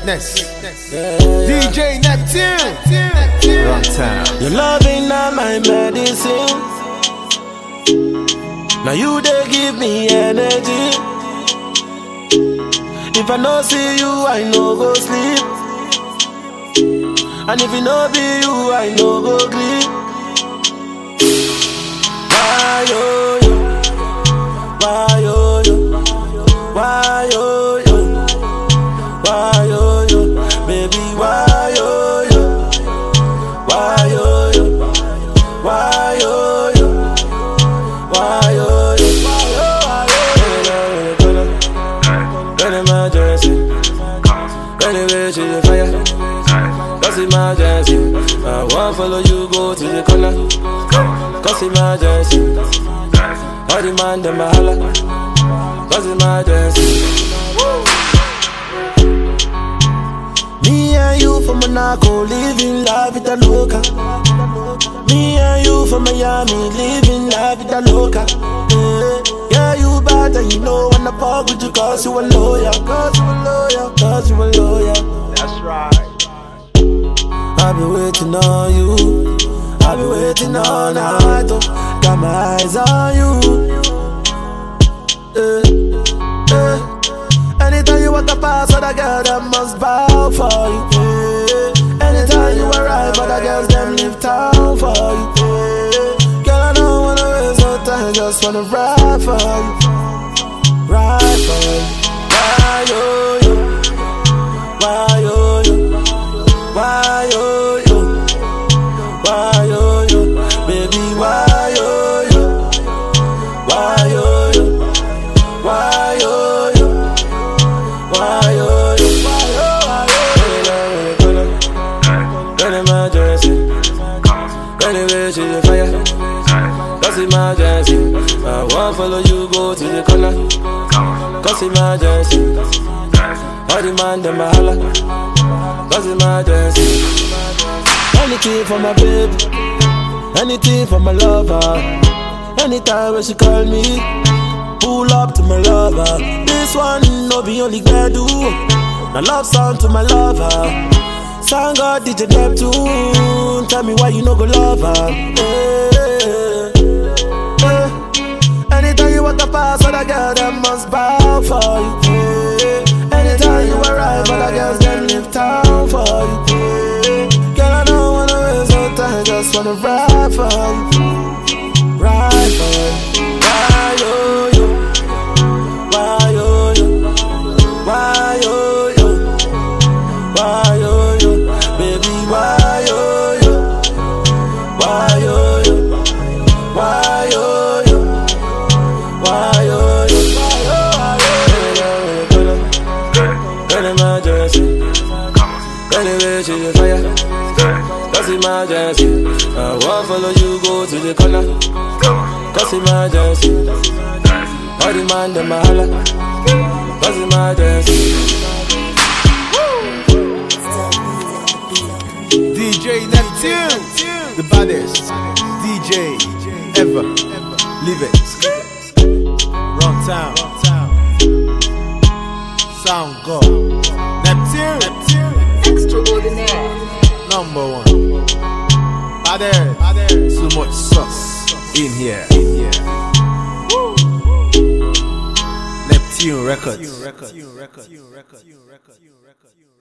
Greatness. DJ Neptune. Run town. Your love ain't not my medicine. Now you they give me energy. If I no see you, I no go sleep. And if it no be you, I no go sleep. Why yo yo? Why yo yo? Why yo yo? Why yo yo? Baby, why yo yo? Why yo yo? Why yo yo? Why yo yo? Why yo yo? When emergency, when the way to the fire, cause emergency. I won't follow you go to the corner, cause emergency. All the man them a holla, cause emergency. Me and you from Monaco, living la vida loca. Me and you from Miami, living la vida loca. Yeah, yeah you bad and you know when I park with you cause you a lawyer. Cause you a lawyer, cause you a lawyer. That's right. I've been waiting on you. I've been waiting all night. Oh. Got my eyes on you. Eh, eh. Anytime you walk past other girl, them must bow for you. Eh. Anytime you arrive, other girls them leave town for you. Eh. Girl, I don't wanna waste no time, just wanna ride for you, ride for you. Why yo yo? Why yo yo? Why yo yo? Why yo yo? Baby, why yo yo? Why yo yo? Why yo yo? Why yo yo? Why yo yo? When emergency, when the way to the fire, cause emergency. I won't follow you go to the corner, cause emergency. All the man them a holla, cause emergency. Anything for my baby, anything for my lover. Anytime when she call me, pull up to my lover. This one no be only do. My love song to my lover. Song God DJ Neptune. Tell me why you no go love her. Eh, eh. Anytime you walk past other girl, them must bow for you. eh. Anytime you arrive, other girls them leave town for you. eh. Girl, I don't wanna waste no time, just wanna ride for you, ride for you. Why yo yo? Why yo yo? Why yo yo? Why yo yo? Baby, why yo yo? Why yo yo? Why yo yo? Why yo yo? When emergency, when the way to the fire, cause emergency. I won't follow you go to the corner, cause emergency. All the man them a holla, cause emergency. DJ Neptune. The baddest DJ ever. Leave it. Run town. Sound God. Neptune. Extraordinaire. Number one. Baddest. Too much sauce in here. In here. Neptune Records.